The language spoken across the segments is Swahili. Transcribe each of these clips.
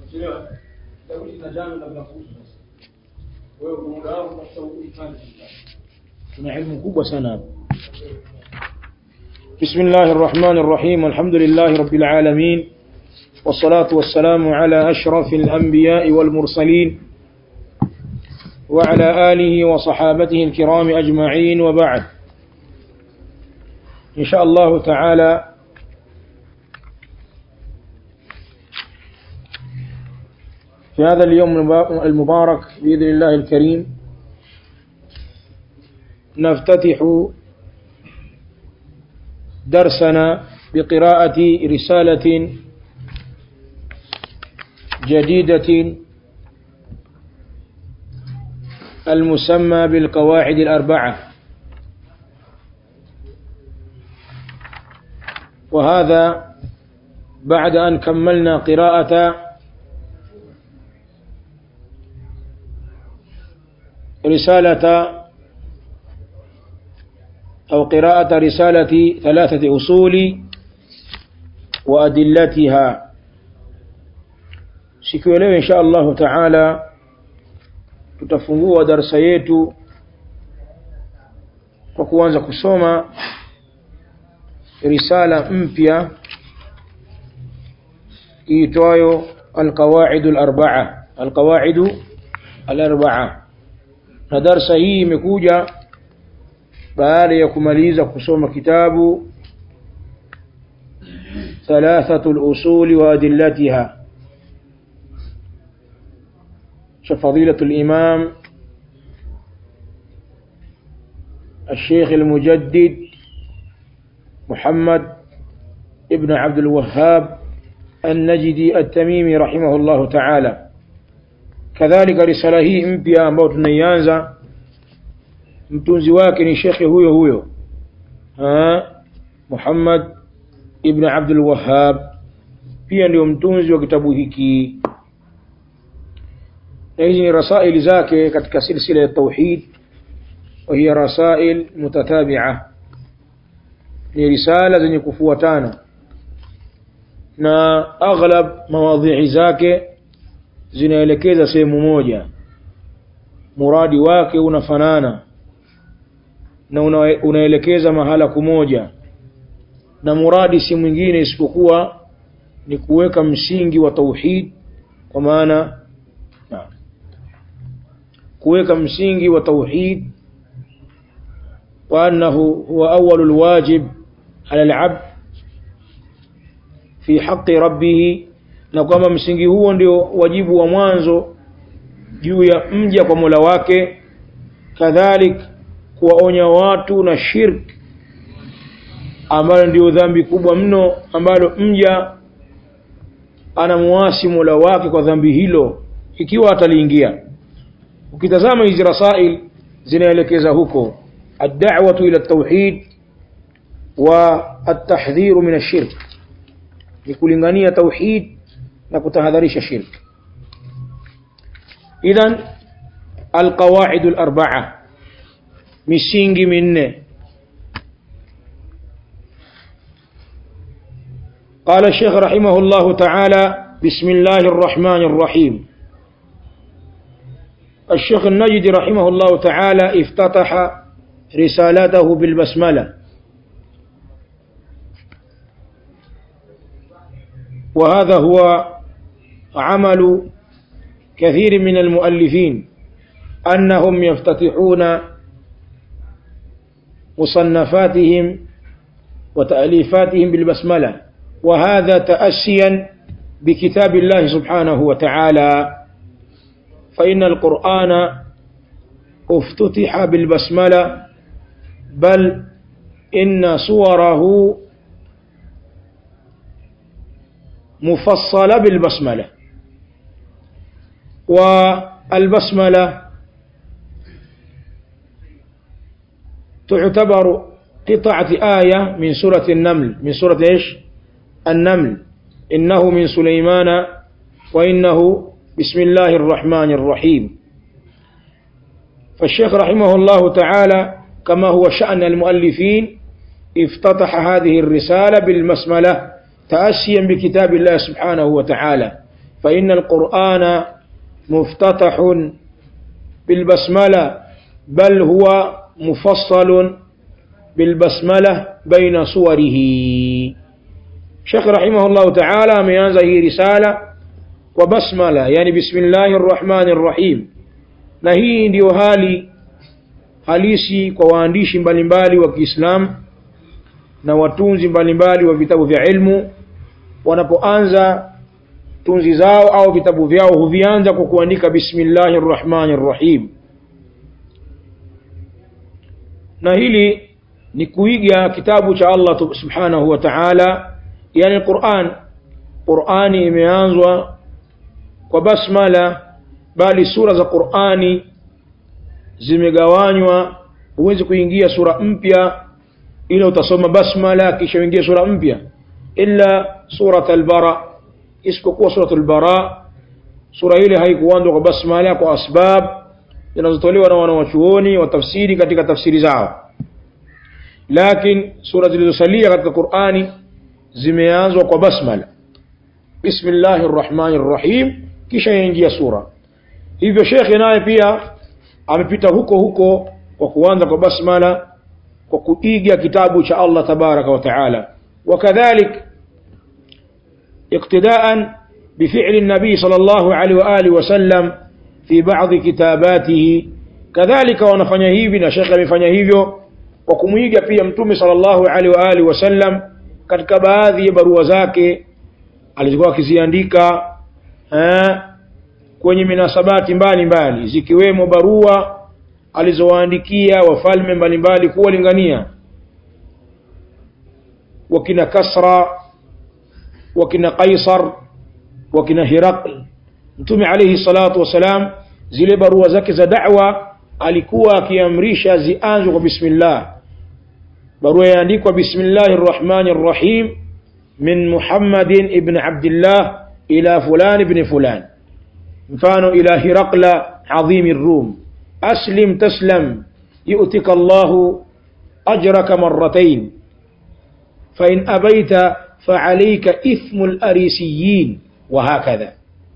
tuna ilmu kubwa sana hapa بسم الله الرحمن الرحيم الحمد لله رب العالمين والصلاة والسلام على أشرف الأنبياء والمرسلين وعلى آله وصحابته الكرام أجمعين وبعد إن شاء الله تعالى في هذا اليوم المبارك بإذن الله الكريم نفتتح درسنا بقراءة رسالة جديدة المسمى بالقواعد الأربعة وهذا بعد أن كملنا قراءة رسالة أو قراءة رسالة ثلاثة أصول وأدلتها siku ya leo insha allahu taala tutafungua darsa yetu kwa kuanza kusoma risala mpya iitwayo alqawaidu larbaa alqawaidu alarbaa na darsa hii imekuja baada ya kumaliza kusoma kitabu thalathatu lusuli wa adillatiha فضيلة الإمام الشيخ المجدد محمد ابن عبد الوهاب النجدي التميمي رحمه الله تعالى كذلك رسالة hii mpya ambayo tunaianza mtunzi wake ni shekhe huyo huyo Muhammad ibn Abdul Wahhab pia ndio mtunzi wa kitabu hiki na hizi ni rasaili zake katika silsila ya tauhid وهي رسائل متتابعة ni risala zenye kufuatana na aghlab mawadhi'i zake zinaelekeza sehemu moja muradi wake unafanana na una, unaelekeza mahala kumoja na muradi si mwingine isipokuwa ni kuweka msingi wa tauhid kwa maana kuweka msingi wa tauhid وأنه هو أول الواجب على العبد في حق ربه na kwamba msingi huo ndio wajibu wa mwanzo juu ya mja kwa Mola wake kadhalik kuwaonya watu na shirk ambalo ndio dhambi kubwa mno ambalo mja anamuasi Mola wake kwa dhambi hilo ikiwa ataliingia ukitazama hizi rasail zinaelekeza huko الدعوة إلى التوحيد والتحذير من الشرك لكلنغانية توحيد نكتهذريش الشرك إذن القواعد الأربعة مسينج من قال الشيخ رحمه الله تعالى بسم الله الرحمن الرحيم الشيخ النجد رحمه الله تعالى افتتح رسالته بالبسملة وهذا هو عمل كثير من المؤلفين أنهم يفتتحون مصنفاتهم وتأليفاتهم بالبسملة وهذا تأسيا بكتاب الله سبحانه وتعالى فإن القرآن افتتح بالبسملة بل إن صوره مفصلة بالبسملة والبسملة تعتبر قطعة آية من سورة النمل من سورة إيش النمل إنه من سليمان وإنه بسم الله الرحمن الرحيم فالشيخ رحمه الله تعالى كما هو شأن المؤلفين افتتح هذه الرسالة بالمسملة تأسيا بكتاب الله سبحانه وتعالى فإن القرآن مفتتح بالبسملة بل هو مفصل بالبسملة بين صوره شيخ رحمه الله تعالى ameanza hii risala kwa basmala yani bismillahir rahmanir rahim na hii ndiyo hali halisi kwa waandishi mbalimbali wa Kiislamu na watunzi mbalimbali wa vitabu vya ilmu wanapoanza tunzi zao au vitabu vyao huvianza kwa kuandika bismillahir rahmanir rahim na hili ni kuiga kitabu cha Allah subhanahu wa ta'ala yani Qur'an Qur'ani imeanzwa kwa basmala bali sura za Qur'ani zimegawanywa huwezi kuingia sura mpya ila utasoma basmala kisha uingie sura mpya illa surat al-bara isipokuwa surat al-bara sura ile haikuanzwa kwa basmala kwa asbab zinazotolewa na wanawachuoni wa tafsiri katika tafsiri zao lakini sura zilizosalia katika Qur'ani zimeanzwa kwa basmala bismillahir rahmanir rahim kisha yaingia sura hivyo shekhe naye pia amepita huko huko kwa kuanza kwa basmala kwa kuiga kitabu cha Allah tabaraka wa taala wakadhalik اقتداء بفعل النبي صلى الله عليه وآله وسلم في بعض كتاباته كذلك wanafanya hivi na shekhe amefanya hivyo kwa kumuiga pia mtume sallallahu alaihi wa alihi wasallam katika baadhi ya barua zake alizokuwa akiziandika kwenye minasabati mbalimbali zikiwemo barua alizowaandikia wafalme mbalimbali kuwalingania wakina Kasra wakina Kaisar wakina Hirakl mtume alayhi salatu wasalam zile barua zake za da'wa alikuwa akiamrisha zianzwe kwa bismillah barua yaandikwa bismillahir rahmanir rahim min Muhammadin ibn Abdullah ila fulan ibn fulan mfano ila Hirakla adhim الروم أسلم تسلم يؤتك الله أجرك مرتين فإن أبيت فعليك إثم الأريسيين وهكذا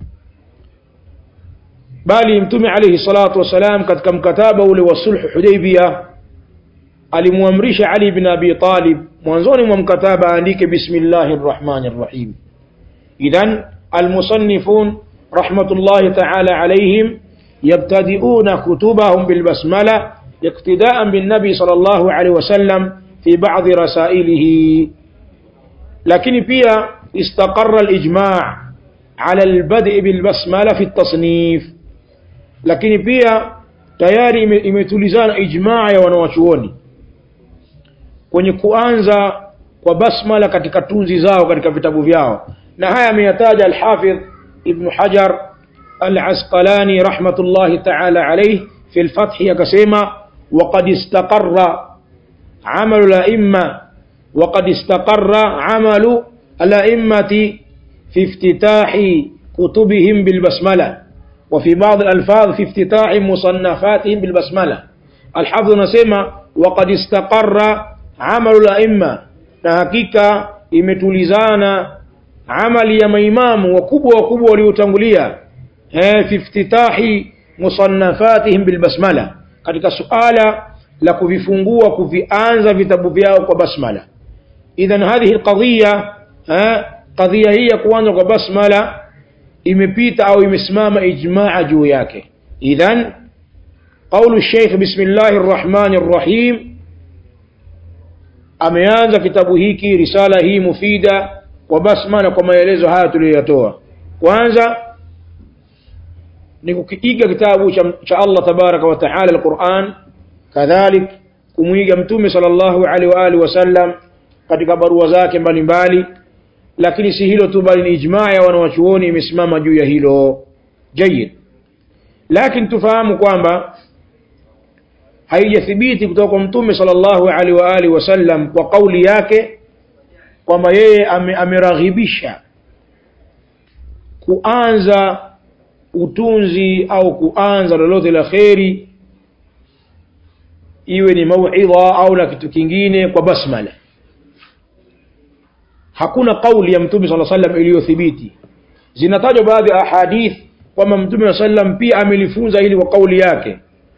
bali mtume alayhi salatu wasalam katika mkataba ule wa sulhu hudaybia alimwamrisha ali ibn abi talib mwanzoni mwa mkataba aandike bismillahir rahmanir rahim idhan almusannifun rahmatullahi ta'ala alayhim يبتدئون كتبهم بالبسملة اقتداء بالنبي صلى الله عليه وسلم في بعض رسائله لكن بيا استقر الإجماع على البدء بالبسملة في التصنيف lakini pia tayari imetulizana ijmaa ya wanawachuoni kwenye kuanza kwa basmala katika tunzi zao katika vitabu vyao na haya ameyataja alhafidh ibnu hajar العسقلاني رحمة الله تعالى عليه في الفتح يكسيما وقد استقر عمل الأئمة وقد استقر عمل الأئمة في افتتاح كتبهم بالبسملة وفي بعض الألفاظ في افتتاح مصنفاتهم بالبسملة الحفظ نسيما وقد استقر عمل الأئمة نحقيقة imetulizana amali ya maimamu wakubwa wakubwa waliotangulia fi iftitahi musannafatihim bilbasmala katika suala la kuvifungua kuvianza vitabu vyao kwa basmala idhan hadhihi alqadhiya qadhiya hii ya kuanza kwa basmala imepita au imesimama ijmaa juu yake idhan قول الشيخ بسم الله الرحمن الرحيم ameanza kitabu hiki risala hii mufida kwa basmala kwa maelezo haya tuliyoyatoa kwanza ni kukiiga kitabu cha, cha Allah tabaraka wa taala alquran kadhalik kumwiga mtume sallallahu alaihi wa alihi wasallam katika barua zake mbalimbali lakini si hilo tu bali ni ijmaa ya wanawachuoni imesimama juu ya hilo jayid lakini tufahamu kwamba haijathibiti kutoka kwa mtume sallallahu alaihi wa alihi wasallam kwa kauli yake kwamba yeye ame, ameraghibisha kuanza utunzi au kuanza lolote la kheri iwe ni mauidha au na kitu kingine kwa basmala hakuna kauli ya mtume sala sallam iliyothibiti zinatajwa baadhi ya ahadith kwamba mtume wa sallam pia amelifunza hili kwa kauli yake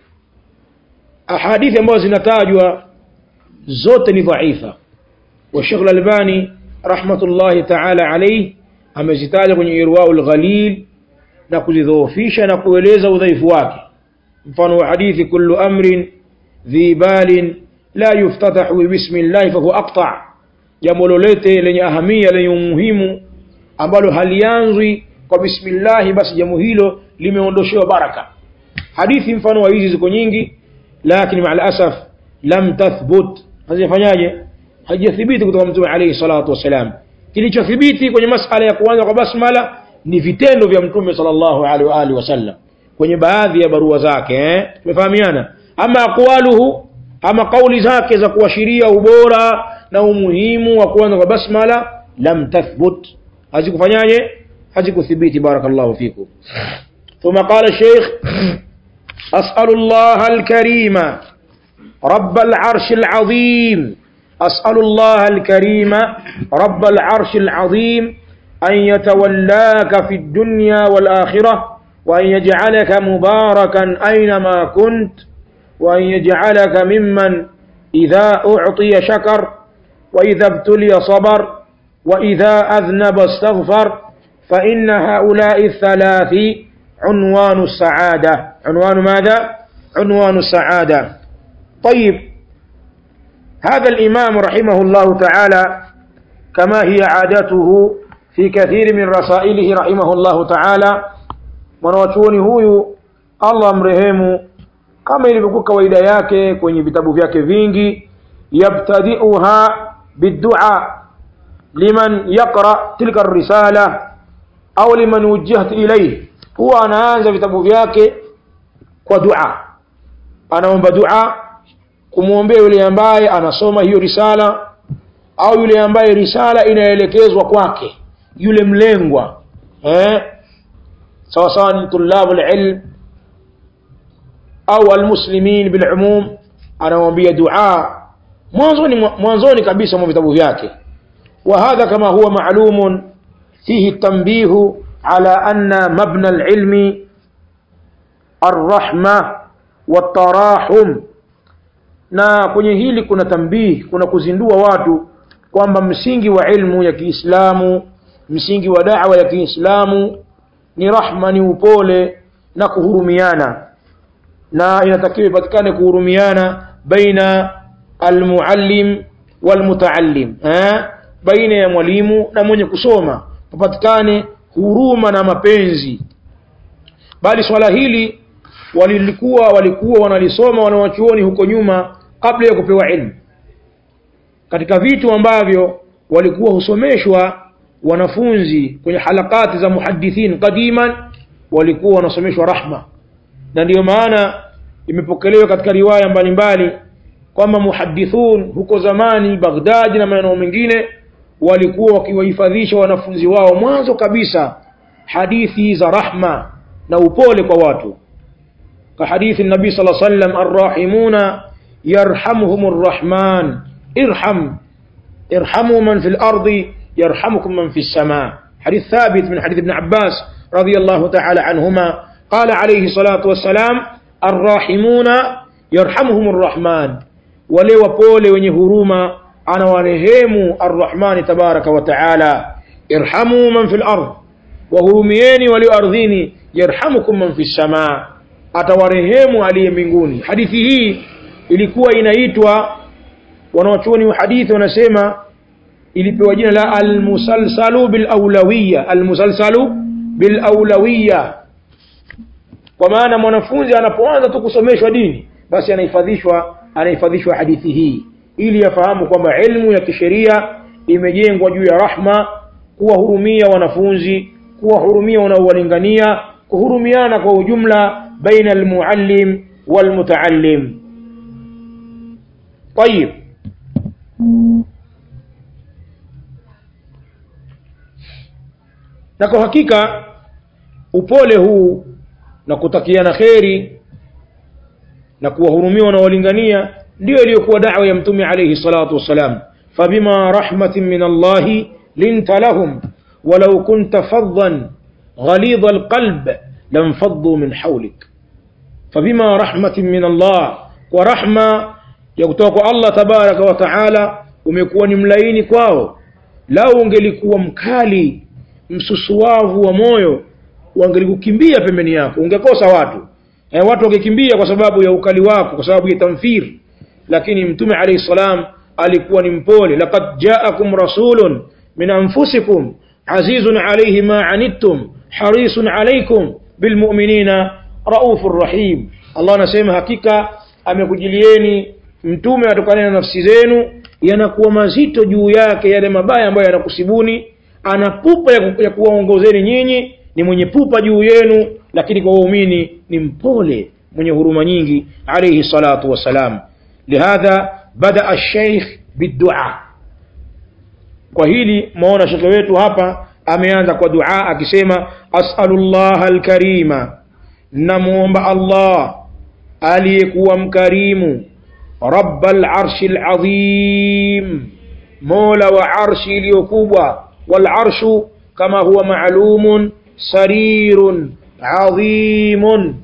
ahadithi ambazo zinatajwa zote ni dhaifa wa Sheikh Al-Albani rahmatullahi ta'ala alayhi amezitaja kwenye Irwaul Ghalil na kuzidhoofisha na kueleza udhaifu wake mfano wa hadithi kullu amrin dhi balin la yuftatahu bismillah fa huwa aqta jambo lolote lenye ahamia lenye umuhimu ambalo halianzwi kwa bismillah basi jambo hilo limeondoshewa baraka hadithi mfano wa hizi ziko nyingi lakini maa alasaf lam tathbut hazifanyaje haijathibiti kutoka mtume alayhi salatu wasalam kilichothibiti kwenye masala ya kuanza kwa basmala ni vitendo vya mtume sallallahu alaihi wa alihi wasallam kwenye baadhi ya barua zake eh tumefahamiana ama aqwaluhu ama kauli zake za kuashiria ubora na umuhimu wa kuanza kwa basmala lam tathbut hazikufanyaje hazikuthibiti barakallahu fikum ثم قال الشيخ أسأل الله الكريم رب العرش العظيم أسأل الله الكريم رب العرش العظيم أن يتولاك في الدنيا والآخرة وأن يجعلك مباركا أينما كنت وأن يجعلك ممن إذا أعطي شكر وإذا ابتلي صبر وإذا أذنب استغفر فإن هؤلاء الثلاث عنوان السعادة عنوان ماذا؟ عنوان السعادة طيب هذا الإمام رحمه الله تعالى كما هي عادته في كثير من رسائله رحمه الله تعالى mwanawachuoni huyu allah mrehemu kama ilivyokuwa kawaida yake kwenye vitabu vyake vingi yabtadiuha biddua liman yaqra tilka risala au liman wujihat ilayhi huwa anaanza vitabu vyake kwa dua anaomba dua kumwombea yule ambaye anasoma hiyo risala au yule ambaye risala inaelekezwa kwake yule mlengwa eh sawa sawa ni tulabu alilm au almuslimin bilumum anamwambia dua mwanzoni mwanzoni kabisa mwa vitabu vyake وهذا كما هو معلوم فيه التنبيه على أن مبنى العلم الرحمة والتراحم na kwenye hili kuna tambihi kuna kuzindua watu kwamba msingi wa ilmu ya Kiislamu msingi wa da'wa ya Kiislamu ni rahma ni upole na kuhurumiana na inatakiwa ipatikane kuhurumiana baina almuallim walmutaallim eh baina ya mwalimu na mwenye kusoma papatikane huruma na mapenzi bali swala hili walilikuwa walikuwa wanalisoma wanawachuoni huko nyuma kabla ya kupewa ilmu katika vitu ambavyo walikuwa husomeshwa wanafunzi kwenye halakati za muhadithin qadiman walikuwa wanasomeshwa rahma na ndiyo maana imepokelewa katika riwaya mbalimbali kwamba muhadithun huko zamani Baghdad na maeneo mengine walikuwa wakiwahifadhisha wanafunzi wao mwanzo kabisa hadithi za rahma na upole kwa watu كحديث النبي صلى الله عليه وسلم الراحمون يرحمهم الرحمن ارحم ارحموا من في الأرض يرحمكم من في السماء حديث ثابت من حديث ابن عباس رضي الله تعالى عنهما قال عليه الصلاة والسلام الراحمون يرحمهم الرحمن ولي وبولي ونهروما أنا ورهيم الرحمن تبارك وتعالى ارحموا من في الأرض وهرميني ولأرضيني يرحمكم من في السماء atawarehemu aliye mbinguni hadithi hii ilikuwa inaitwa wanawachuoni wa hadithi wanasema ilipewa jina la almusalsalu bilaulawiya almusalsalu bilaulawiya kwa maana mwanafunzi anapoanza tu kusomeshwa dini basi anahifadhishwa anahifadhishwa hadithi hii ili afahamu kwamba ilmu ya kisheria imejengwa juu ya rahma kuwahurumia wanafunzi kuwahurumia wanaowalingania kuhurumiana kwa ujumla بين المعلم والمتعلم طيب na kwa hakika upole huu na kutakiana kheri na kuwahurumia wanaolingania ndio iliyokuwa da'wa ya mtume alayhi salatu wassalam fabima rahmatin min allahi linta lahum walau kunta faddan ghalidha alqalb lamfaddu min hawlik fabima rahmatin min Allah kwa rahma ya kutoka kwa Allah tabaraka wa taala umekuwa ni mlaini kwao lau ungelikuwa mkali msusuwavu wa moyo wangelikukimbia pembeni yako ungekosa watu e, watu wangekimbia kwa sababu ya ukali wako kwa sababu ya tamfir lakini mtume alayhi salam alikuwa ni mpole laqad ja'akum rasulun min anfusikum azizun alayhi ma anittum harisun alaykum bilmu'minina raufur rahim Allah anasema hakika amekujilieni mtume atokana na nafsi zenu yanakuwa mazito juu yake yale mabaya ambayo yanakusibuni ana pupa ya, ku, ya kuwaongozeni nyinyi ni mwenye pupa juu yenu lakini kwa waumini ni mpole mwenye huruma nyingi alayhi salatu wassalam lihadha bada alsheikh biddua kwa hili maona shekhe wetu hapa ameanza kwa dua akisema asalullah alkarima namuomba allah aliyekuwa mkarimu رب العرش العظيم مولى وعرش اليكوبة والعرش كما هو معلوم سرير عظيم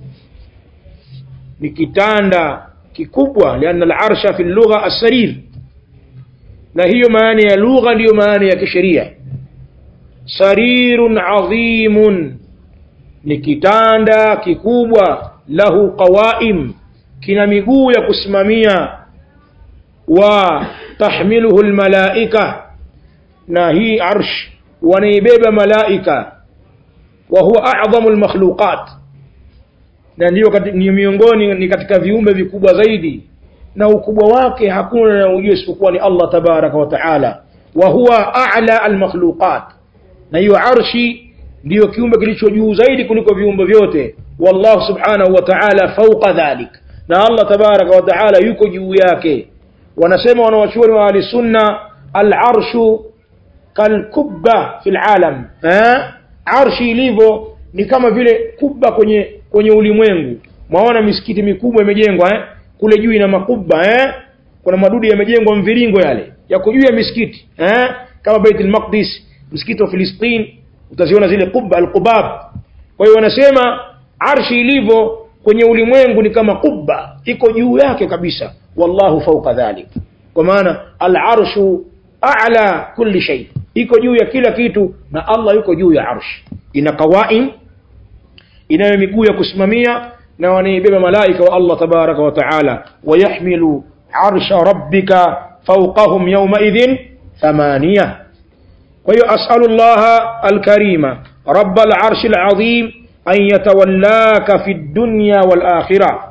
نكتاندا ككبوة لأن العرش في اللغة السرير na hiyo maana ya lugha ndiyo maana ya kisheria sarirun adhimun ni kitanda kikubwa lahu qawaim kina miguu ya kusimamia wa tahmiluhu almalaika na hii arsh wanaibeba malaika wa huwa a'dhamu almakhluqat na ndiyo ni miongoni ni katika viumbe vikubwa zaidi na ukubwa wake hakuna anayejua isipokuwa ni Allah tabaraka wa taala wa huwa a'la almakhluqat na hiyo arshi ndiyo kiumbe kilicho juu zaidi kuliko viumbe vyote wallahu subhanahu wa ta'ala fawqa dhalik na Allah tabaraka wa taala yuko juu yake wanasema wanawachuoni wa ahli sunna al-arshu kalkubba fil alam eh arshi ilivyo ni kama vile kubba kwenye kwenye ulimwengu mwaona misikiti mikubwa imejengwa eh kule juu ina makubba eh kuna madudu yamejengwa mviringo yale yako juu ya misikiti eh kama Baitul Maqdis msikiti wa Filistini utaziona zile kubba al-qubab kwa hiyo wanasema arshi ilivyo kwenye ulimwengu ni kama kubba iko juu yake kabisa wallahu fawqa dhalik kwa maana al-arshu a'la kulli shay iko juu ya kila kitu na Allah yuko juu ya arsh ina qawaim inayo miguu ya kusimamia na wanaibeba malaika wa Allah tabaraka wa taala wayahmilu arsha rabbika fawqahum yawma idhin thamaniya kwa hiyo as'alu Allah al-karima rabb al-arsh al-azim أن يتولاك في الدنيا والآخرة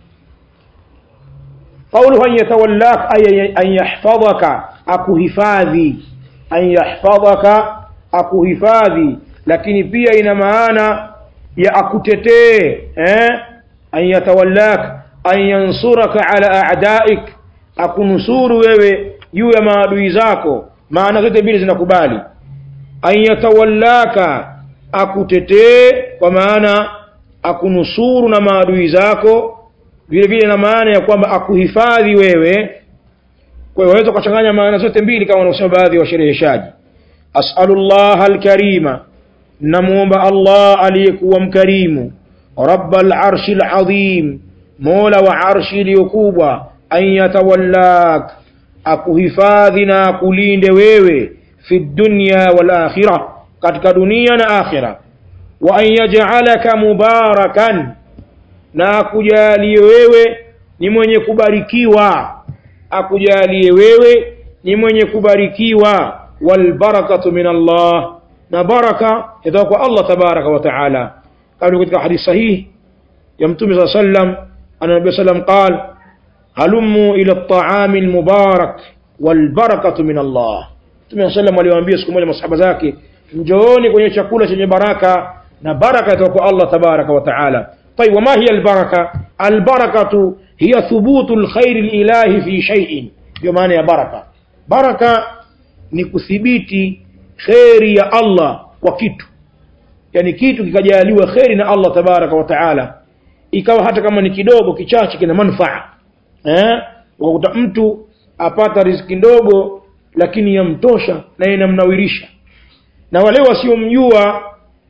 قوله أن يتولاك أي أن يحفظك أكو هفاذي أن يحفظك أكو هفاذي لكن pia ina maana ya akutetee eh an yatawallak an yansuraka ala a'daik akunusuru wewe juu ya maadui zako maana zote mbili zinakubali an yatawallaka akutetee kwa maana akunusuru na maadui zako vile vile na maana ya kwamba akuhifadhi wewe kwa hiyo waweza kuchanganya maana zote mbili kama wanaosema baadhi ya washereheshaji as'alullah alkarima namuomba Allah aliyekuwa mkarimu rabbal arshil azim mola wa arshi iliyokubwa an yatawallak akuhifadhi na akulinde wewe fi dunya wal akhirah katika dunia na akhira wa an yaj'alaka mubarakan na akujalie wewe ni mwenye kubarikiwa akujalie wewe ni mwenye kubarikiwa wal barakatu min Allah na baraka itoka kwa Allah tabaraka wa taala kama katika hadithi sahihi ya mtume صلى الله عليه وسلم أن النبي صلى الله عليه وسلم قال هلموا إلى الطعام المبارك والبركة من الله mtume صلى الله عليه وسلم aliwaambia siku moja masahaba zake njooni kwenye chakula chenye baraka na baraka itoka kwa Allah tabaraka wa taala طيب وما هي البركة البركة هي ثبوت الخير الإلهي في شيء ndio maana ya baraka baraka ni kuthibiti kheri ya Allah kwa kitu yani kitu kikajaliwa kheri na Allah tabaraka wa taala ikawa hata kama ni kidogo kichache kina manufaa eh wakuta mtu apata riziki ndogo lakini yamtosha na inamnawirisha na wale wasiomjua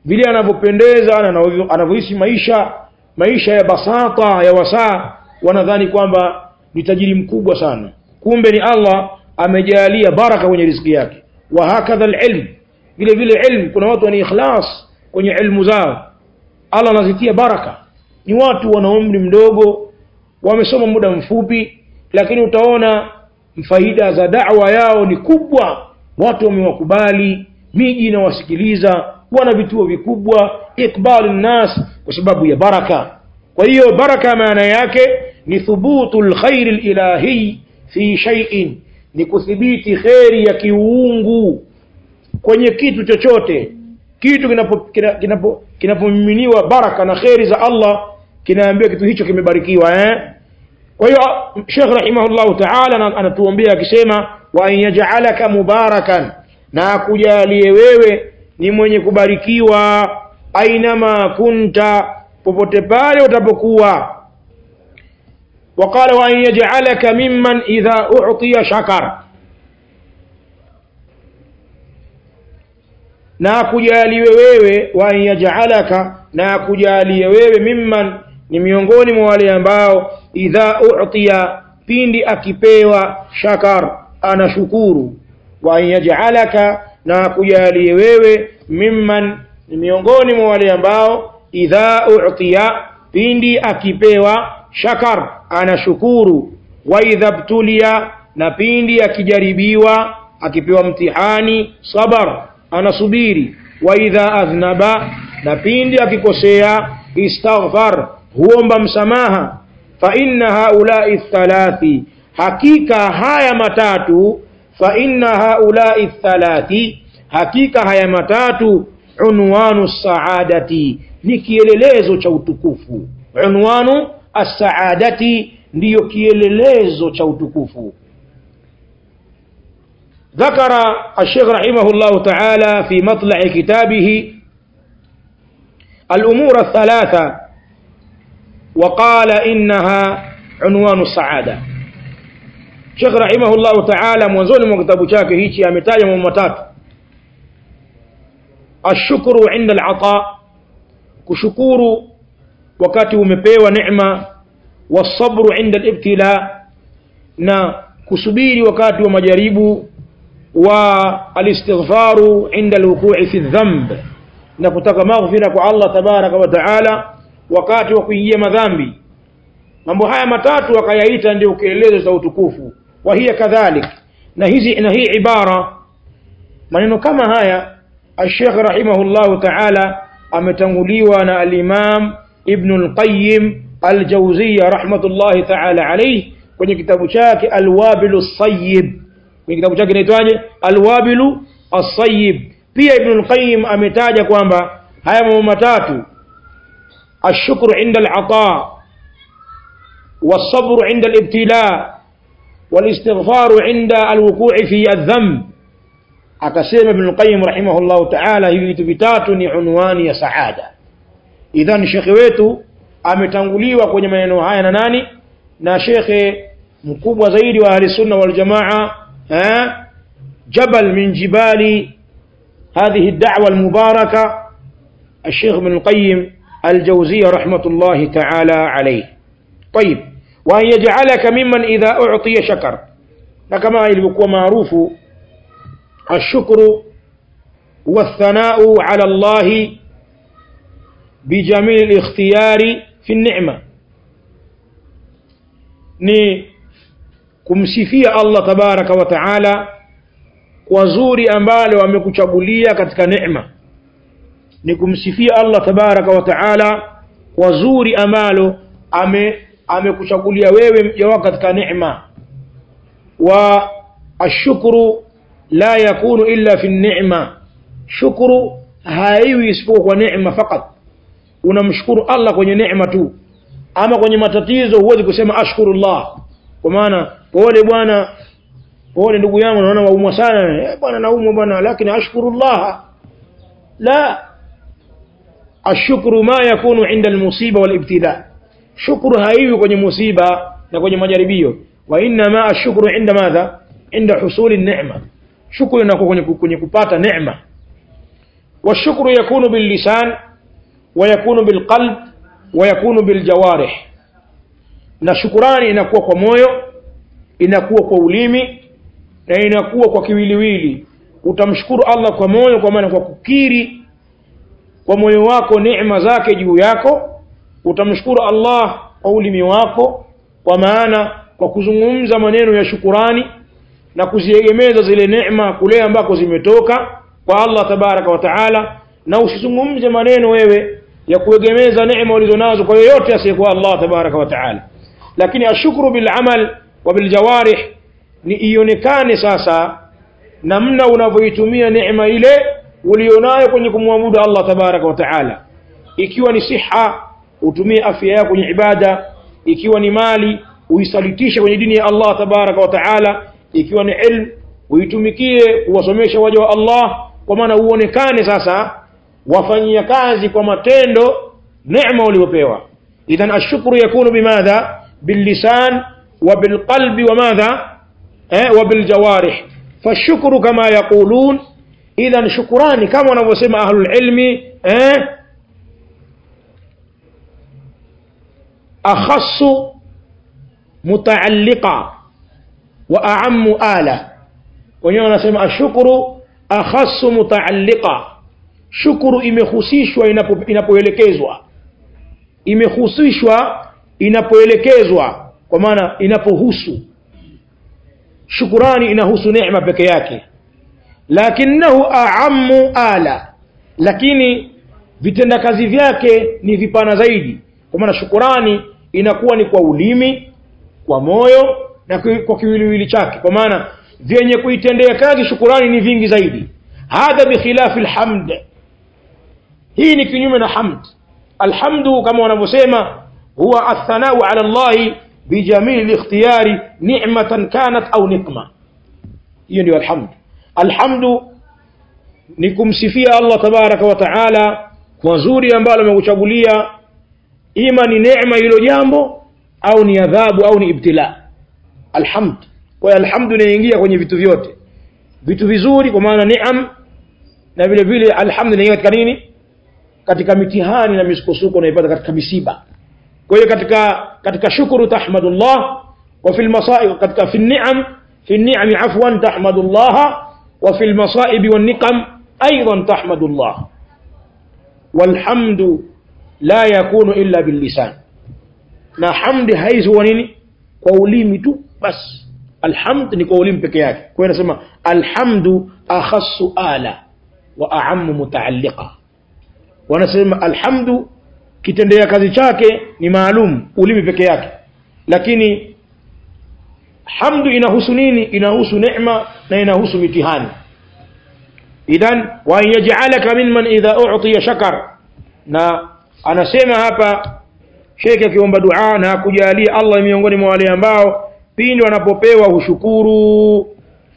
vile anavyopendeza na anavyo- anavyoishi maisha maisha ya basata ya wasaa wanadhani kwamba ni tajiri mkubwa sana kumbe ni Allah amejalia baraka kwenye riziki yake wa hakadha alilm vile vile ilmu kuna watu wana ikhlas kwenye ilmu zao Allah anazitia baraka ni watu wana umri mdogo wamesoma muda mfupi lakini utaona faida za da'wa yao ni kubwa watu wamewakubali miji inawasikiliza wana vituo vikubwa ikbal nnas kwa sababu ya baraka kwa hiyo baraka maana yake ni thubutu lkhairi lilahi fi shay'in ni kuthibiti kheri ya kiuungu kwenye kitu chochote kitu kinapomiminiwa kina, kinapo, kinapomiminiwa baraka na kheri za Allah kinaambiwa kitu hicho kimebarikiwa eh? kwa hiyo Sheikh rahimahullahu ta'ala ana- anatuombea akisema wa an yaj'alaka mubarakan na akujalie wewe ni mwenye kubarikiwa ainama kunta popote pale utapokuwa وقال وأن يجعلك ممن إذا أعطي شكر na akujaliwe wewe wa an yaj'alaka na akujaliwe wewe mimman ni miongoni mwa wale ambao idha u'tiya pindi akipewa shakar anashukuru wa an yaj'alaka na akujaliwe wewe mimman ni miongoni mwa wale ambao idha u'tiya pindi akipewa shakar anashukuru wa idha btulia na pindi akijaribiwa akipewa mtihani sabar anasubiri wa idha adhnaba na pindi akikosea istaghfar huomba msamaha fa inna haulai thalathi hakika haya matatu fa inna haulai thalathi hakika haya matatu unwanu saadati ni kielelezo cha utukufu unwanu as-saadati ndiyo kielelezo cha utukufu ذكر الشيخ رحمه الله تعالى في مطلع كتابه الأمور الثلاثة وقال إنها عنوان السعادة شيخ رحمه الله تعالى mwanzoni mwa kitabu chake hichi ametaja mambo matatu ashukuru inda alata kushukuru wakati umepewa neema wasabru inda alibtila na kusubiri wakati wa majaribu والاستغفار عند الوقوع في الذنب na kutaka maghfira kwa Allah tabaraka wa taala wakati wa kuingia madhambi mambo haya matatu akayaita ndio kielelezo cha utukufu wa hiya kadhalik na hizi na hii ibara maneno kama haya الشيخ رحمه الله تعالى ametanguliwa na al-Imam Ibn al-Qayyim al-Jawziyya rahmatullahi ta'ala alayhi kwenye kitabu chake Al-Wabil as-Sayyib kwenye kitabu chake inaitwaje Al-Wabil as-Sayyib pia Ibn al-Qayyim ametaja kwamba haya mambo matatu ashukru inda al-ata والصبر عند الابتلاء والاستغفار عند الوقوع في الذنب akasema Ibn Qayyim rahimahullah ta'ala hivi vitu vitatu ni unwani ya saada idhan shekhe wetu ametanguliwa kwenye maneno haya na nani na shekhe mkubwa zaidi wa ahli sunna wal jamaa eh jabal min jibali هذه الدعوة المباركة الشيخ ابن القيم الجوزية رحمة الله تعالى عليه طيب وأن يجعلك ممن إذا أعطي شكر كما يلبكوا معروف الشكر والثناء على الله بجميل الاختيار في النعمة ni kumsifia Allah tabaraka wa taala kwa zuri ambalo amekuchagulia katika neema ni kumsifia Allah tabaraka wa taala kwa zuri ambalo ame amekuchagulia wewe mja wako katika neema wa ashukuru la yakunu illa fi ni'ma shukuru haiwi isipokuwa kwa neema fakat unamshukuru Allah kwenye neema tu ama kwenye matatizo huwezi kusema ashkurullah kwa maana pole bwana pole ndugu yangu naona waumwa sana eh bwana naumwa bwana lakini ashkurullah la ashukuru ma yakunu inda almusiba walibtila shukuru haiwi kwenye musiba na kwenye majaribio wa inna ma ashukuru inda madha inda husuli neema shukuru inakuwa kwenye, kwenye kupata neema والشكر يكون باللسان ويكون بالقلب ويكون بالجوارح na shukurani inakuwa kwa moyo inakuwa kwa ulimi na inakuwa kwa kiwiliwili utamshukuru Allah kwa moyo kwa maana kwa kukiri kwa moyo wako neema zake juu yako utamshukuru Allah kwa ulimi wako kwa maana kwa kuzungumza maneno ya shukurani na kuziegemeza zile neema kule ambako zimetoka kwa Allah tabaraka wa taala na usizungumze maneno wewe ya kuegemeza neema ulizonazo kwa yoyote asiyekuwa Allah tabaraka wa taala lakini ashukuru bil amal wa bil jawarih ni ionekane sasa namna unavyoitumia neema ile ulionayo kwenye kumwabudu Allah tabaraka wa taala ikiwa ni siha utumie afya yako kwenye ibada ikiwa ni mali uisalitishe kwenye dini ya Allah tabaraka wa taala ikiwa ni ilmu uitumikie kuwasomesha waja wa Allah kwa maana uonekane sasa wafanyia kazi kwa matendo neema uliopewa idhan ashukuru yakunu bimadha باللسان وبالقلب وماذا eh, وبالجوارح فالشكر كما يقولون إذا شكران كما نسمى أهل العلم eh, أخص متعلقة وأعم آلة wenyewe wanasema ashukuru akhassu mutaalliqa shukuru imehusishwa inapoelekezwa imehusishwa inapoelekezwa kwa maana inapohusu shukurani inahusu neema peke yake lakinahu aamu ala lakini vitendakazi vyake ni vipana zaidi kwa maana shukurani inakuwa ni kwa ulimi kwa moyo na kwa kiwiliwili chake kwa maana vyenye kuitendea kazi shukurani ni vingi zaidi hadha bikhilafi lhamd hii ni kinyume na hamd alhamdu kama wanavyosema هو الثناء على الله بجميل الاختيار نعمة كانت أو نقمة يعني الحمد الحمد nikumsifia Allah tabaraka wa taala kwa zuri ambalo amekuchagulia ima ni neema hilo jambo au ni adhabu au ni ibtila alhamd kwa hiyo alhamdu inaingia kwenye vitu vyote vitu vizuri kwa maana niam na vile vile alhamdu inaingia katika nini katika mitihani na misukosuko unaipata katika misiba kwa hiyo katika katika shukuru tahmadullah wa fil masaib katika fi ni'am fi ni'am afwan tahmadullah wa fil masaib wan niqam aidan tahmadullah walhamdu la yakunu illa bil lisan na hamdi haizi huwa nini kwa ulimi tu bas alhamd ni kwa ulimi peke yake kwa hiyo nasema alhamdu akhassu ala wa a'ammu mutaalliqa wanasema alhamdu kitendea kazi chake ni maalum ulimi peke yake lakini hamdu inahusu nini inahusu neema na inahusu mitihani idhan wa yaj'alaka mimman idha u'tiya shakar na anasema hapa shekhe akiomba dua na kujalia Allah miongoni mwa wale ambao pindi wanapopewa hushukuru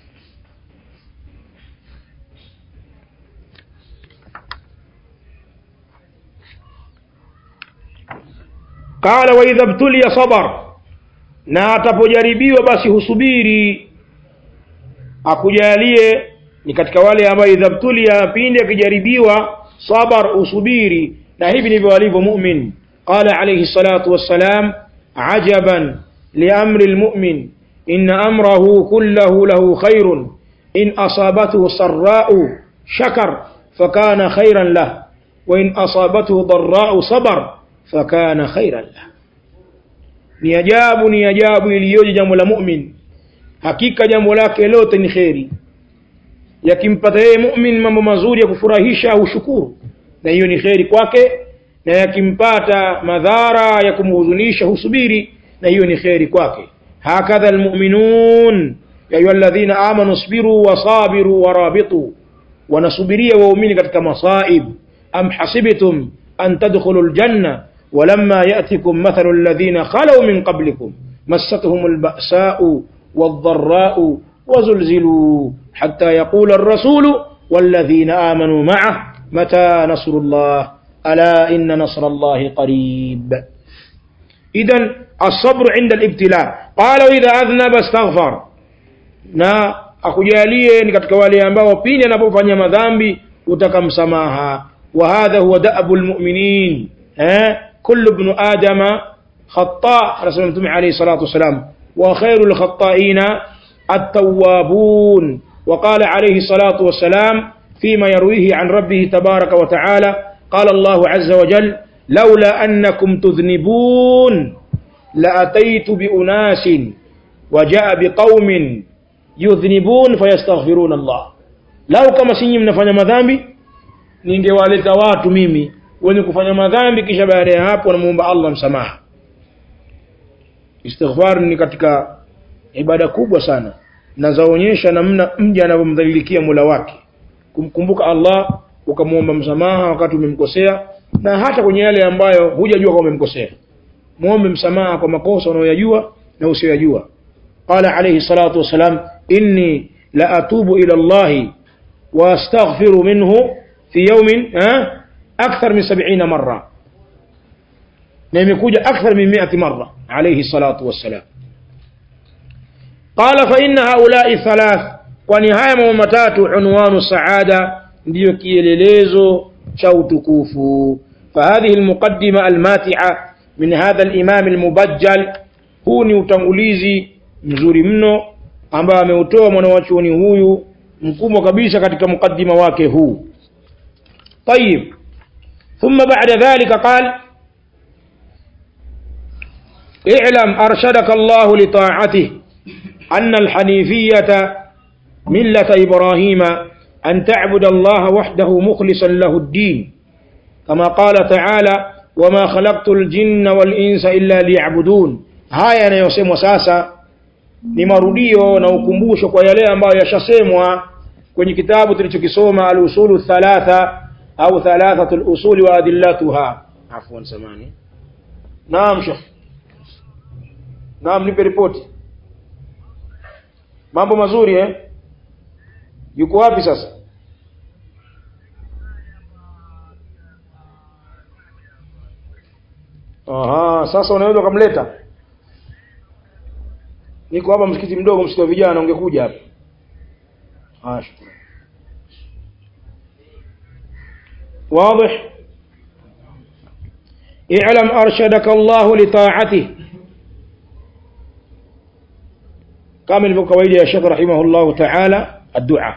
qala wa idha btuliya sabar na atapojaribiwa basi husubiri akujalie ni katika wale ambao idha btuliya pindi akijaribiwa sabar usubiri na hivi ndivyo walivyo mu'min qala alayhi salatu wassalam ajaban liamri almu'min inna amrahu kullahu lahu khairun in asabathu sarra'u shakar fakana khairan lahu wa in asabathu dharra'u sabar fakana khairan lahu ni ajabu ni ajabu iliyoje jambo la mu'min hakika jambo lake lote ni kheri yakimpata yeye mu'min mambo mazuri ya kufurahisha au shukuru na hiyo ni kheri kwake na yakimpata madhara ya kumhuzunisha husubiri na hiyo ni kheri kwake hakadha almu'minun ya ayyuhalladhina amanu isbiru wasabiru warabitu wanasubiria waumini katika masaib am hasibtum an tadkhulu aljanna ولما يأتكم مثل الذين خلوا من قبلكم مستهم البأساء والضراء وزلزلوا حتى يقول الرسول والذين آمنوا معه متى نصر الله ألا إن نصر الله قريب إذا الصبر عند الابتلاء قال إذا أذنب استغفر na akujalie ni katika wale ambao pindi anapofanya madhambi utaka msamaha wa hadha huwa da'bu almu'minin eh kullu ibn adama khata rasul mtume alayhi salatu wasalam wa khairul khata'ina at-tawwabun وقال عليه الصلاة والسلام فيما يرويه عن ربه تبارك وتعالى قال الله عز وجل لولا أنكم تذنبون لأتيت بأناس وجاء بقوم يذنبون فيستغفرون الله lau kama sinyi mnafanya madhambi ningewaleta watu mimi wenye kufanya madhambi kisha baada ya hapo wanamuomba Allah msamaha istighfar ni katika ibada kubwa sana na zaonyesha namna mja anavyomdhalilikia Mola wake kumkumbuka Allah ukamwomba msamaha wakati umemkosea na hata kwenye yale ambayo hujajua kama umemkosea muombe msamaha kwa makosa unayoyajua na usiyoyajua qala alayhi salatu wasalam inni la atubu ila Allah wa astaghfiru minhu fi yawmin akthar min 70 marra na imekuja akthar min 100 marra alayhi salatu wassalam qala fa inna haula'i thalath kwani haya mambo matatu unwanu saada ndiyo kielelezo cha utukufu فهذه المقدمة الماتعة من هذا الإمام المبجل huu ni utangulizi mzuri mno ambao ameutoa mwanawachuoni huyu mkubwa kabisa katika mukaddima wake huu طيب ثم بعد ذلك قال اعلم أرشدك الله لطاعته أن الحنيفية ملة إبراهيم أن تعبد الله وحده مخلصا له الدين كما قال تعالى وما خلقت الجن والإنس إلا ليعبدون haya yanayosemwa sasa ni marudio na ukumbusho kwa yale ambayo yashasemwa kwenye kitabu tulichokisoma al-usulu thalatha au thalathatu al-usuli wa adillatuha afwan samani naam shekh naam nipe ripoti mambo mazuri eh yuko wapi sasa Aha, sasa unaweza ukamleta. Niko hapa msikiti mdogo, msikiti wa vijana, ungekuja hapa. Ah, shukrani. واضح اعلم أرشدك الله لطاعته كامل بقويل يا شيخ رحمه الله تعالى الدعاء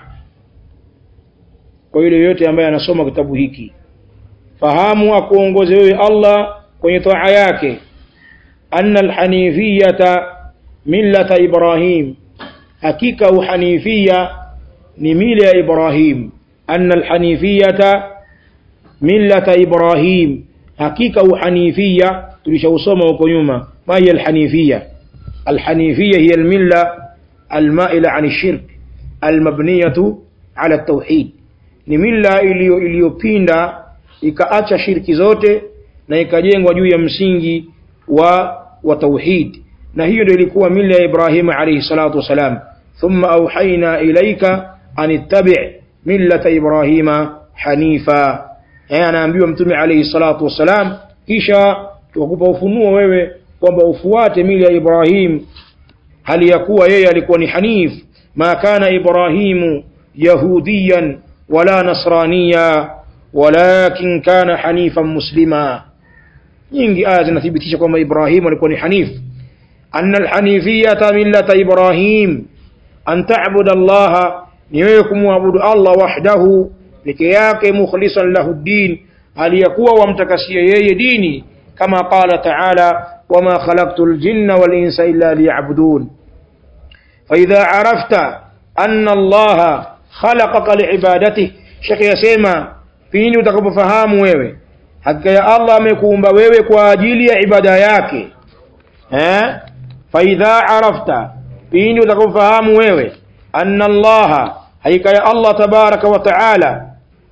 kwa yule yote ambaye anasoma kitabu hiki fahamu akuongoze wewe Allah kwenye toa yake anna alhanifiyata millata ibrahim hakika uhanifia ni mila ya ibrahim anna alhanifiyata millata ibrahim hakika uhanifia tulishausoma huko nyuma ma hiya alhanifia alhanifia hiya almilla almaila an shirk almabniyatu ala tauhid ni milla iliyopinda ikaacha shirki zote na ikajengwa juu ya msingi wa wa tauhid na hiyo ndio ilikuwa mila ya Ibrahim alayhi salatu wasalam thumma auhaina ilaika an ittabi' millata Ibrahima hanifa eh anaambiwa mtume alayhi salatu wasalam kisha tukupa ufunuo wewe kwamba ufuate mila ya Ibrahim hali ya kuwa yeye alikuwa ni hanif ma kana Ibrahimu yahudiyan wala nasraniya walakin kana hanifan muslima nyingi aya zinathibitisha kwamba Ibrahim alikuwa ni hanif anna alhanifiyata millata Ibrahim an ta'budu Allah ni wewe kumwabudu Allah wahdahu peke yake mukhlisan lahu din aliyakuwa wamtakasia yeye dini kama qala ta'ala wama khalaqtu aljinna wal insa illa liya'budun فإذا عرفت أن الله خلقك لعبادته شيخ yasema pindi utakapofahamu wewe hakika ya Allah amekuumba wewe kwa ajili ya ibada yake eh faidha arafta pindi utakapofahamu wewe anna Allah hakika ya Allah tabaraka wa taala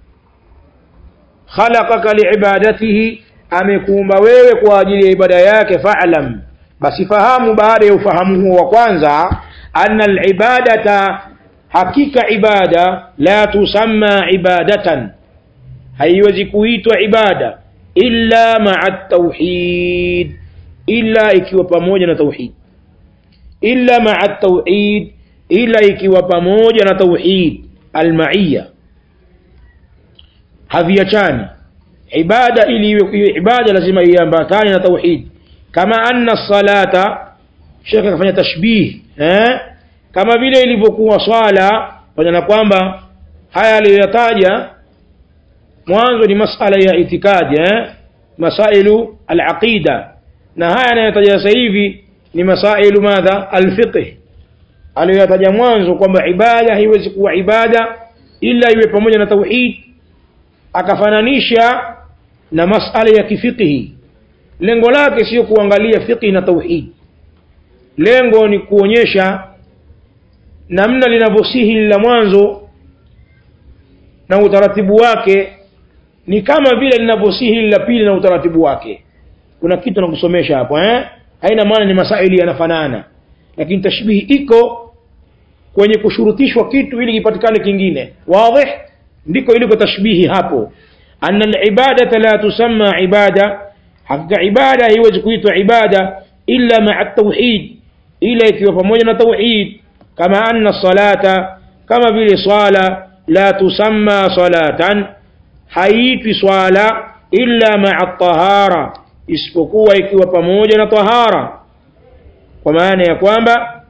khalaqaka liibadatihi amekuumba wewe kwa ajili ya ibada yake fa'lam basi fahamu baada ya ufahamu huo wa kwanza anna alibadata hakika ibada la tusamma ibadatan haiwezi kuitwa ibada illa ma'a tauhid illa ikiwa pamoja na tauhid illa ma'a tauhid illa ikiwa pamoja na tauhid almaiyya haviachani ibada ili iwe iwe ibada lazima iambatane na tauhid kama anna salata Sheikh akafanya tashbih eh kama vile ilivyokuwa swala pamoja na kwamba haya aliyoyataja mwanzo ni masala ya itikadi eh masailu al-aqida na haya anayotaja sasa hivi ni masailu madha al-fiqh aliyoyataja mwanzo kwamba ibada haiwezi kuwa ibada ila iwe pamoja na tauhid akafananisha na masala ya kifiqhi lengo lake sio kuangalia fiqhi na tauhid lengo ni kuonyesha namna linavyosihi la mwanzo na utaratibu wake ni kama vile linavyosihi la pili na utaratibu wake kuna kitu nakusomesha hapo eh haina maana ni masaili yanafanana lakini tashbihi iko kwenye kushurutishwa kitu ili kipatikane kingine wazi ndiko iliko tashbihi hapo anna alibadata la tusamma ibada hakika ibada haiwezi kuitwa ibada illa ma'a tauhid ila ikiwa pamoja na tauhid kama anna salata kama vile swala la tusamma salatan haitwi swala illa ma'a tahara isipokuwa ikiwa pamoja na tahara kwa maana ya kwamba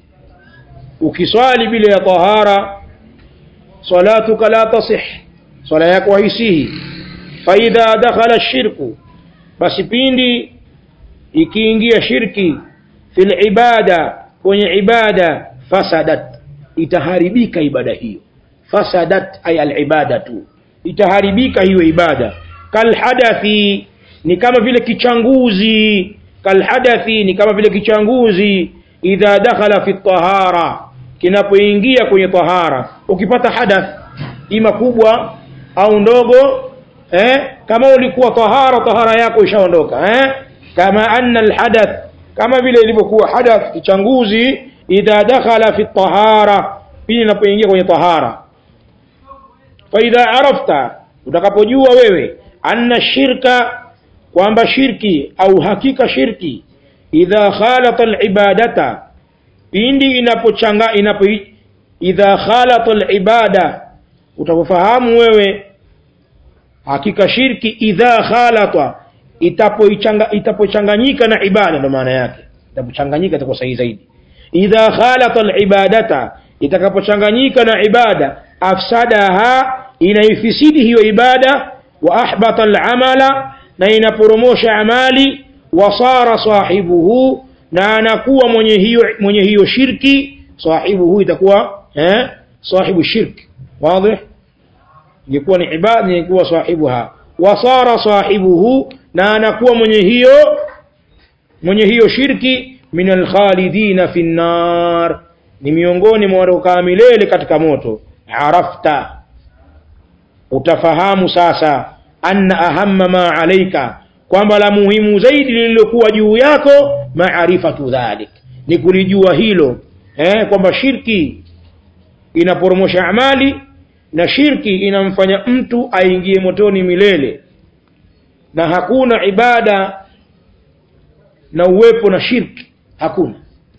ukiswali bila ya tahara salatuka la tasih swala yako haisihi fa idha dakhala shirku basi pindi ikiingia shirki fil ibada kwenye ibada fasadat itaharibika ibada hiyo fasadat ay al ibadatu itaharibika hiyo ibada kal hadathi ni kama vile kichanguzi kal hadathi ni kama vile kichanguzi idha dakhala fi tahara kinapoingia kwenye tahara ukipata hadath ima kubwa au ndogo eh kama ulikuwa tahara tahara yako ishaondoka eh kama anna alhadath kama vile ilivyokuwa hadath kichanguzi idha dakhala fi tahara pili inapoingia kwenye tahara fa idha arafta utakapojua wewe anna shirka kwamba shirki au hakika shirki idha khalata alibadata pindi inapochanga inapo idha khalata alibada utakufahamu wewe hakika shirki idha khalata itapoichanga itapochanganyika na ibada ndo maana yake itapochanganyika itakuwa sahihi zaidi idha khalata alibadata itakapochanganyika na ibada afsadaha inaifisidi hiyo ibada wa ahbata alamala na inaporomosha amali wasara sahibuhu na anakuwa mwenye hiyo mwenye hiyo shirki sahibuhu itakuwa eh sahibu shirki wazi ingekuwa ni ibada ingekuwa sahibuha wasara sahibuhu na anakuwa mwenye hiyo mwenye hiyo shirki min alkhalidina fi nnar ni miongoni mwa watokaa milele katika moto arafta utafahamu sasa anna ahamma ma alaika kwamba la muhimu zaidi lililokuwa juu yako maarifatu dhalik ni kulijua hilo eh, kwamba shirki inaporomosha amali na shirki inamfanya mtu aingie motoni milele na hakuna ibada na uwepo na shirki hakuna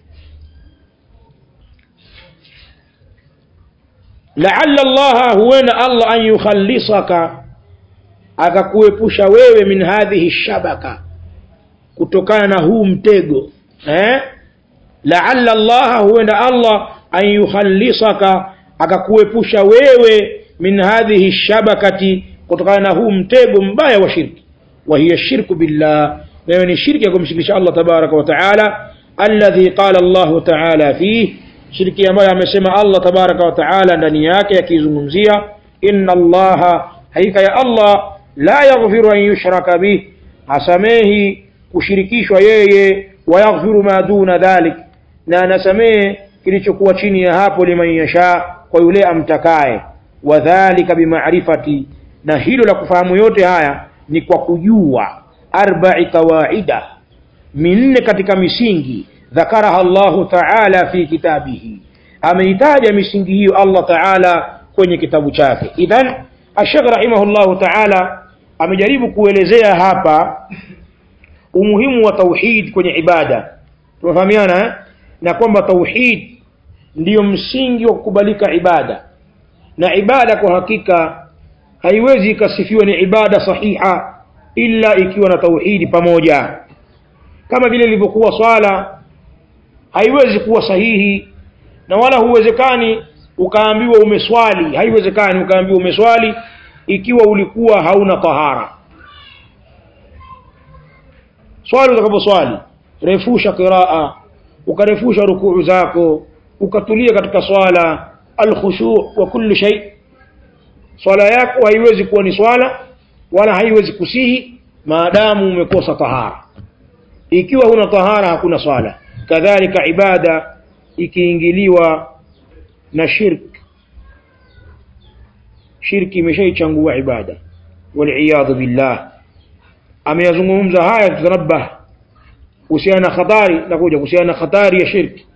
laalla allaha huenda allah an yukhallisaka akakuepusha wewe min hadhihi shabaka kutokana na huu mtego eh? laalla allaha huenda allah an yukhallisaka akakuepusha wewe min hadhihi shabakati kutokana na huu mtego mbaya wa shirki wa hiya shirku billah nayo ni shirki ya kumshirikisha allah tabaraka wa taala alladhi qala allahu taala fih shirki ambayo amesema allah tabaraka wa taala ndani yake akizungumzia inna allaha hakika ya allah la yaghfiru an yushraka bih hasamehi kushirikishwa yeye wayaghfiru ma duna dhalik na anasamehe kilichokuwa chini ya hapo liman yasha kwa yule amtakaye wadhalika bimaarifati na hilo la kufahamu yote haya ni kwa kujua arba'i qawaida minne katika misingi dhakaraha Allahu ta'ala fi kitabihi ameitaja misingi hiyo Allah ta'ala kwenye kitabu chake idhan ashaq rahimahullahu ta'ala amejaribu kuelezea hapa umuhimu wa tauhid kwenye ibada tunafahamiana eh? na kwamba tauhid ndiyo msingi wa kukubalika ibada na ibada kwa hakika haiwezi ikasifiwa ni ibada sahiha illa ikiwa na tauhidi pamoja kama vile ilivyokuwa swala haiwezi kuwa sahihi na wala huwezekani ukaambiwa umeswali haiwezekani ukaambiwa umeswali ikiwa ulikuwa hauna tahara swali utakaposwali refusha qiraa ukarefusha rukuu zako ukatulia katika swala alkhushu wa kullu shay swala yako haiwezi kuwa ni swala wala haiwezi kusihi maadamu umekosa tahara ikiwa huna tahara hakuna swala kadhalika ibada ikiingiliwa na shirk shirki imeshaichangua ibada waliyadhu billah ameyazungumza haya tutanabah kuhusiana na hatari na kuja kuhusiana na hatari ya shirki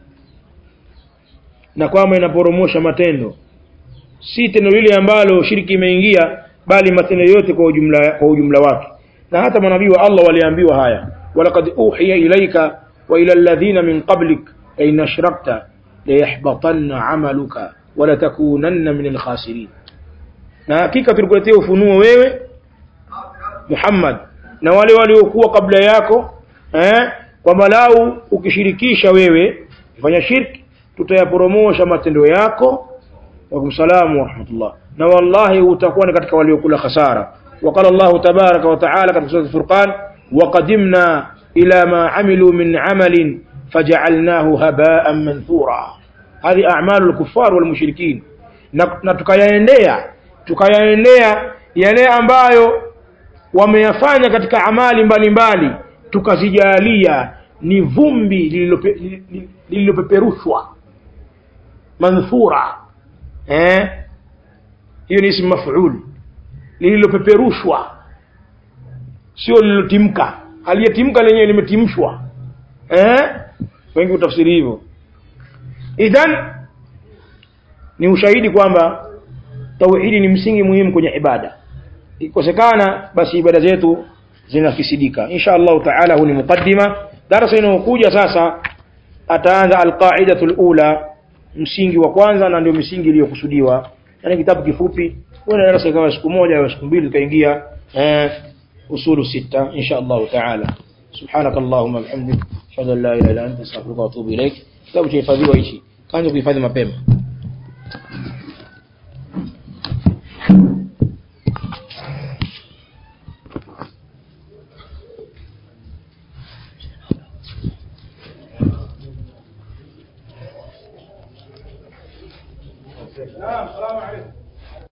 na kwamba inaporomosha matendo si tendo lile ambalo shirki imeingia bali matendo yote kwa ujumla kwa ujumla wake na hata manabii wa Allah waliambiwa haya walaqad uhiya ilaika wa ila alladhina min qablik la in ashrakta la yahbatanna amaluka wa la takunanna min alkhasirin na hakika tulikuletea ufunuo wewe Muhammad na wale waliokuwa kabla yako eh kwamba lau ukishirikisha wewe fanya shirki tutayaporomosha matendo yako wa salamu wa rahmatullah na wallahi utakuwa ni katika waliokula khasara وقال الله تبارك وتعالى في سورة الفرقان وقدمنا إلى ما عملوا من عمل فجعلناه هباء منثورا هذه أعمال الكفار والمشركين na tukayaendea tukayaendea yale ambayo wameyafanya katika amali mbalimbali tukazijalia ni vumbi lililopeperushwa manthura eh hiyo ni ismu maf'ul lililopeperushwa sio lililotimka aliyetimka lenyewe limetimshwa eh wengi utafsiri hivyo idhan ni ushahidi kwamba tauhidi ni msingi muhimu kwenye ibada ikosekana basi ibada zetu zinafisidika insha Allah taala huu ni mukaddima darasa inayokuja sasa ataanza alqaidatu alula msingi wa kwanza na ndio misingi iliyokusudiwa yani kitabu kifupi wala darasa kama siku moja au siku mbili kaingia eh usulu sita insha Allah taala سبحانك اللهم وبحمدك اشهد ان لا اله الا انت استغفرك واتوب اليك kitabu cha hifadhiwa hichi kaanza kuhifadhi mapema